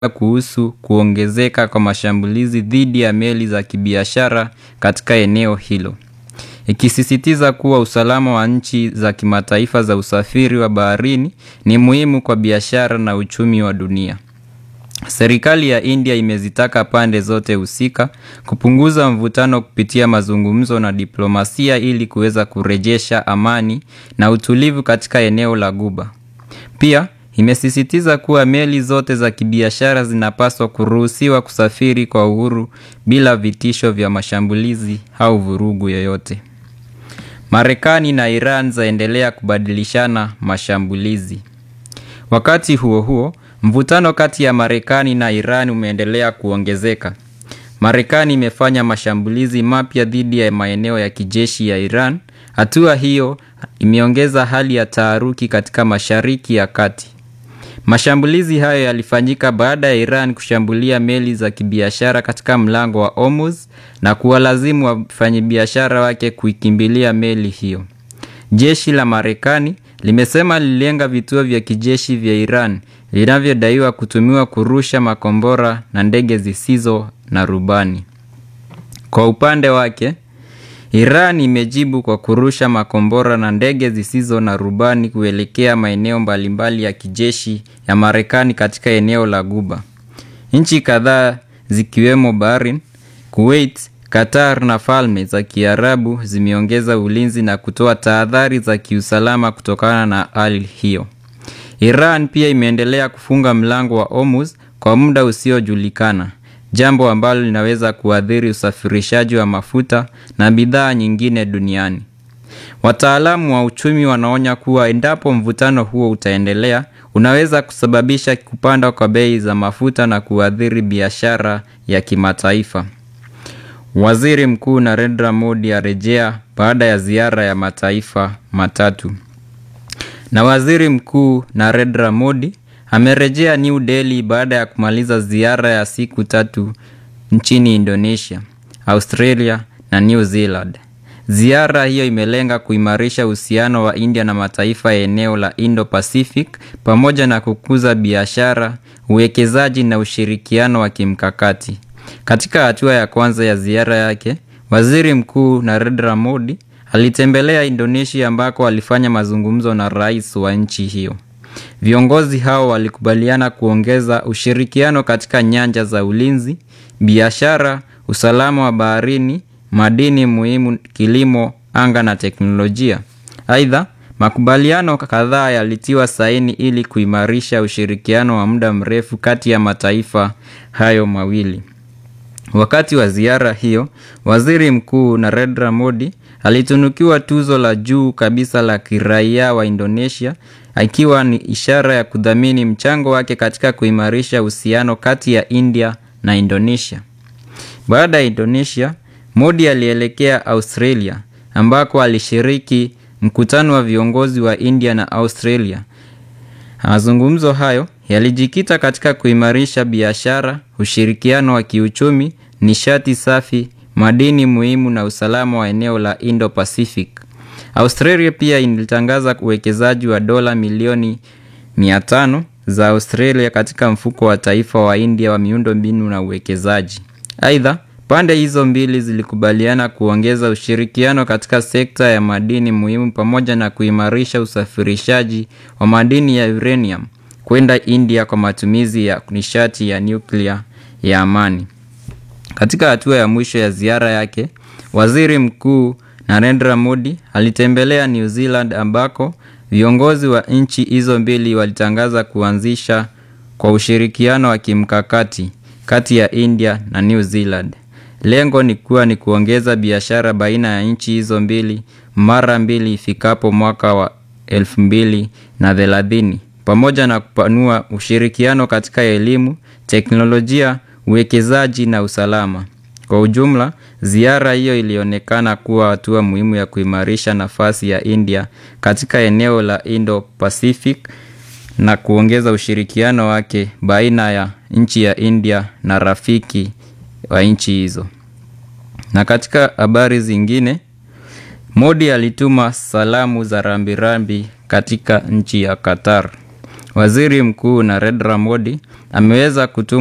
kuhusu kuongezeka kwa mashambulizi dhidi ya meli za kibiashara katika eneo hilo. Ikisisitiza kuwa usalama wa nchi za kimataifa za usafiri wa baharini ni muhimu kwa biashara na uchumi wa dunia. Serikali ya India imezitaka pande zote husika kupunguza mvutano kupitia mazungumzo na diplomasia ili kuweza kurejesha amani na utulivu katika eneo la Ghuba. Pia imesisitiza kuwa meli zote za kibiashara zinapaswa kuruhusiwa kusafiri kwa uhuru bila vitisho vya mashambulizi au vurugu yoyote. Marekani na Iran zaendelea kubadilishana mashambulizi. Wakati huo huo, mvutano kati ya Marekani na Iran umeendelea kuongezeka. Marekani imefanya mashambulizi mapya dhidi ya maeneo ya kijeshi ya Iran. Hatua hiyo imeongeza hali ya taharuki katika Mashariki ya Kati. Mashambulizi hayo yalifanyika baada ya Iran kushambulia meli za kibiashara katika mlango wa Hormuz na kuwalazimu wafanyabiashara wake kuikimbilia meli hiyo. Jeshi la Marekani limesema lililenga vituo vya kijeshi vya Iran vinavyodaiwa kutumiwa kurusha makombora na ndege zisizo na rubani. Kwa upande wake, Iran imejibu kwa kurusha makombora na ndege zisizo na rubani kuelekea maeneo mbalimbali ya kijeshi ya Marekani katika eneo la Ghuba. Nchi kadhaa zikiwemo Bahrain, Kuwait, Qatar na Falme za Kiarabu zimeongeza ulinzi na kutoa tahadhari za kiusalama kutokana na hali hiyo. Iran pia imeendelea kufunga mlango wa Hormuz kwa muda usiojulikana, jambo ambalo linaweza kuathiri usafirishaji wa mafuta na bidhaa nyingine duniani. Wataalamu wa uchumi wanaonya kuwa endapo mvutano huo utaendelea, unaweza kusababisha kupanda kwa bei za mafuta na kuathiri biashara ya kimataifa. Waziri Mkuu Narendra Modi arejea baada ya ziara ya mataifa matatu. Na Waziri Mkuu Narendra Modi amerejea New Delhi baada ya kumaliza ziara ya siku tatu nchini Indonesia, Australia na New Zealand. Ziara hiyo imelenga kuimarisha uhusiano wa India na mataifa ya eneo la Indo-Pacific pamoja na kukuza biashara, uwekezaji na ushirikiano wa kimkakati. Katika hatua ya kwanza ya ziara yake, Waziri Mkuu Narendra Modi alitembelea Indonesia ambako alifanya mazungumzo na rais wa nchi hiyo. Viongozi hao walikubaliana kuongeza ushirikiano katika nyanja za ulinzi, biashara, usalama wa baharini, madini muhimu, kilimo, anga na teknolojia. Aidha, makubaliano kadhaa yalitiwa saini ili kuimarisha ushirikiano wa muda mrefu kati ya mataifa hayo mawili. Wakati wa ziara hiyo, Waziri Mkuu Narendra Modi alitunukiwa tuzo la juu kabisa la kiraia wa Indonesia ikiwa ni ishara ya kudhamini mchango wake katika kuimarisha uhusiano kati ya India na Indonesia. Baada ya Indonesia, Modi alielekea Australia ambako alishiriki mkutano wa viongozi wa India na Australia. Mazungumzo hayo yalijikita katika kuimarisha biashara, ushirikiano wa kiuchumi, nishati safi, madini muhimu na usalama wa eneo la Indo-Pacific. Australia pia ilitangaza uwekezaji wa dola milioni 500 za Australia katika mfuko wa taifa wa India wa miundombinu na uwekezaji. Aidha, pande hizo mbili zilikubaliana kuongeza ushirikiano katika sekta ya madini muhimu pamoja na kuimarisha usafirishaji wa madini ya uranium kwenda India kwa matumizi ya nishati ya nyuklia ya amani. Katika hatua ya mwisho ya ziara yake, Waziri Mkuu Narendra Modi alitembelea New Zealand ambako viongozi wa nchi hizo mbili walitangaza kuanzisha kwa ushirikiano wa kimkakati kati ya India na New Zealand. Lengo ni kuwa ni kuongeza biashara baina ya nchi hizo mbili mara mbili ifikapo mwaka wa elfu mbili na thelathini pamoja na kupanua ushirikiano katika elimu, teknolojia, uwekezaji na usalama. Kwa ujumla, ziara hiyo ilionekana kuwa hatua muhimu ya kuimarisha nafasi ya India katika eneo la Indo-Pacific na kuongeza ushirikiano wake baina ya nchi ya India na rafiki wa nchi hizo. Na katika habari zingine, Modi alituma salamu za rambirambi katika nchi ya Qatar. Waziri Mkuu Narendra Modi ameweza kutuma